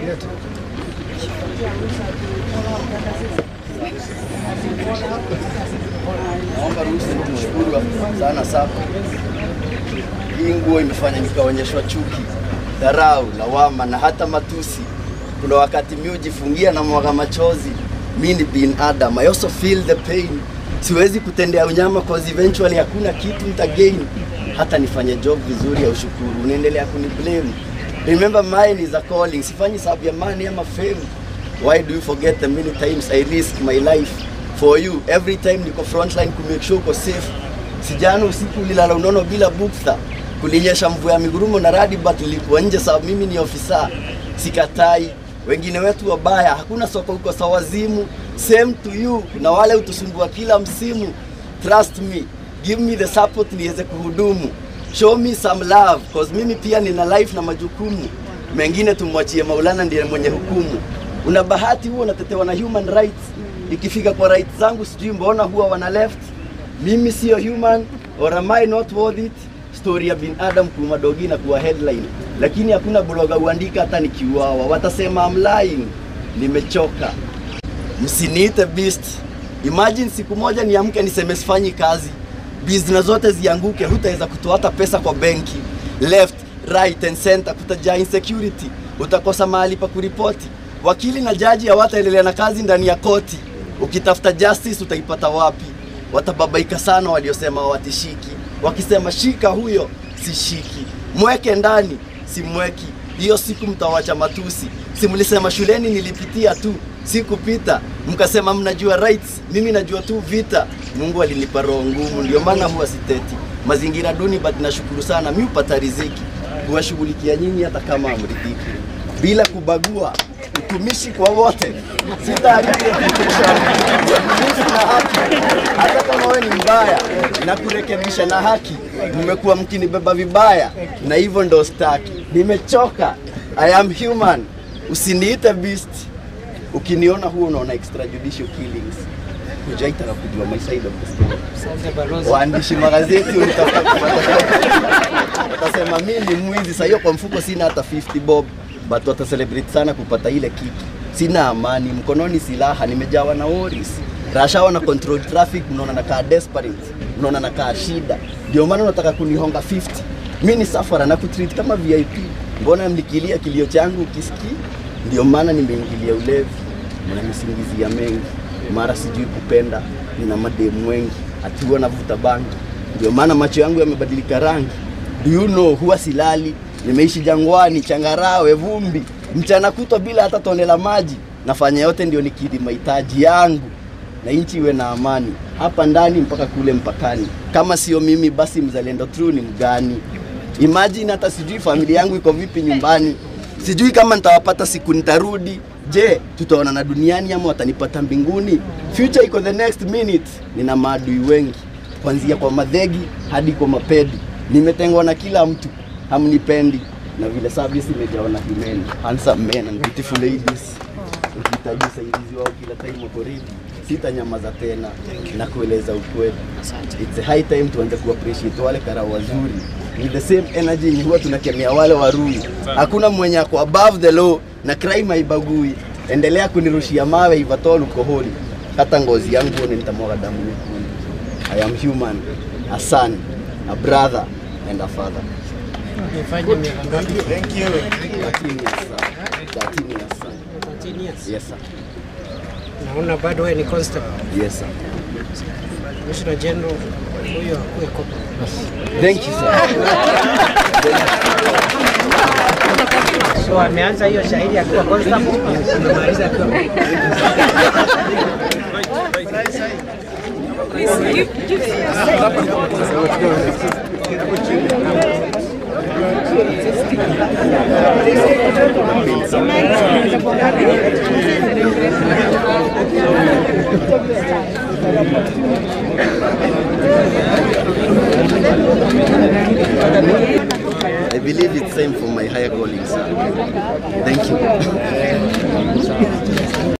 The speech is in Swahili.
Naomba ruhusa nikushukuru sana Sako. Hii nguo imefanya nikaonyeshwa chuki, dharau, lawama na hata matusi. Kuna wakati mi hujifungia na mwaga machozi. Mi ni binadamu, I also feel the pain. Siwezi kutendea unyama cause eventually hakuna kitu nitagain. Hata nifanye job vizuri ya ushukuru, unaendelea kuniblame. Remember mine is a calling. Sifanyi sababu ya money ama fame. Why do you forget the many times I risk my life for you? Every time niko frontline ku make sure uko safe. Sijana usiku ulilala unono bila bukta. Kulinyesha mvua ya migurumo na radi but nilikuwa nje sababu mimi ni ofisa. Sikatai. Wengine wetu wabaya, hakuna soko huko sawazimu. Same to you. Na wale utusumbua kila msimu. Trust me. Give me the support niweze kuhudumu. Show me some love cause mimi pia nina life na majukumu. Mengine tumwachie Maulana ndiye mwenye hukumu. Una bahati huo unatetewa na human rights. Ikifika kwa rights zangu sijui mbona huwa wana left. Mimi sio human or am I not worth it? Story ya binadamu kuuma dogi na kuwa headline, lakini hakuna bloga uandika hata nikiuawa, watasema I'm lying. Nimechoka, msiniite beast. Imagine siku moja niamke niseme sifanyi kazi, business zote zianguke, hutaweza kutoa hata pesa kwa benki. Left, right and center kutajaa insecurity, utakosa mahali pa kuripoti. Wakili na jaji hawataendelea na kazi ndani ya koti. Ukitafuta justice utaipata wapi? Watababaika sana waliosema hawatishiki, wakisema shika huyo sishiki, mweke ndani simweki. Hiyo siku mtawacha matusi. Si mlisema shuleni nilipitia tu, sikupita. Mkasema mnajua rights, mimi najua tu vita. Mungu alinipa roho ngumu, ndio maana huwa siteti. Mazingira duni, but nashukuru sana mi upata riziki kuwashughulikia nyinyi hata kama amridhiki, bila kubagua utumishi kwa wote. Sitaharibia uaminifu na haki, hata kama wewe ni mbaya na kurekebisha na haki. Mmekuwa mkinibeba vibaya, na hivyo ndo staki. Nimechoka, I am human, usiniite beast. Ukiniona huo unaona extrajudicial killings, hujaitaka kujua my side of the story. Waandishi magazeti unitafuta kupata watasema mi ni mwizi. Sasa hiyo kwa mfuko sina hata 50 bob, but wata celebrate sana kupata ile kiki. Sina amani, mkononi silaha, nimejawa na worries. Rashawa na control traffic, mnaona nakaa desperate, mnaona nakaa shida, ndio maana unataka kunihonga 50. Mi ni safara na kutreat kama VIP. Mbona mlikilia kilio changu kisikii? Ndio maana nimeingilia ulevi, mnanisingizia mengi, mara sijui kupenda, nina mademu wengi, atiwa navuta bangi, ndio maana macho yangu yamebadilika rangi. Do you know, huwa silali, nimeishi jangwani, changarawe, vumbi, mchana kutwa bila hata tone la maji. Nafanya yote ndio nikidhi mahitaji yangu na nchi iwe na amani hapa ndani mpaka kule mpakani. Kama sio mimi, basi mzalendo true ni mgani? Imagine hata sijui familia yangu iko vipi nyumbani, sijui kama nitawapata siku nitarudi. Je, tutaonana duniani ama watanipata mbinguni? Future iko the next minute. Nina maadui wengi, kuanzia kwa madhegi hadi kwa mapedi. Nimetengwa na kila mtu, hamnipendi na vile service imejawa na himeni. Handsome men and beautiful ladies, ukihitaji usaidizi wao kila time wako ready. Sitanyamaza tena na kueleza ukweli. It's a high time tuanze ku appreciate wale karau wazuri with the same energy yenye huwa tunakemea wale warui. Hakuna mwenye ako above the law na crime haibagui. Endelea kunirushia mawe ivatol ukoholi, hata ngozi yangu one nitamwaga damu nyekundu. I am human, a son, a brother and a father. Umefanya miaka ngapi? Thank you. 13 years, sir. 13 years, sir. 13 years. Yes, sir. Naona bado wewe ni constable. Yes, sir. Commissioner General huyo akuwe kopa. Thank you, sir. So ameanza hiyo shahidi akiwa constable, amemaliza akiwa I believe it's time for my higher calling, sir. Thank you.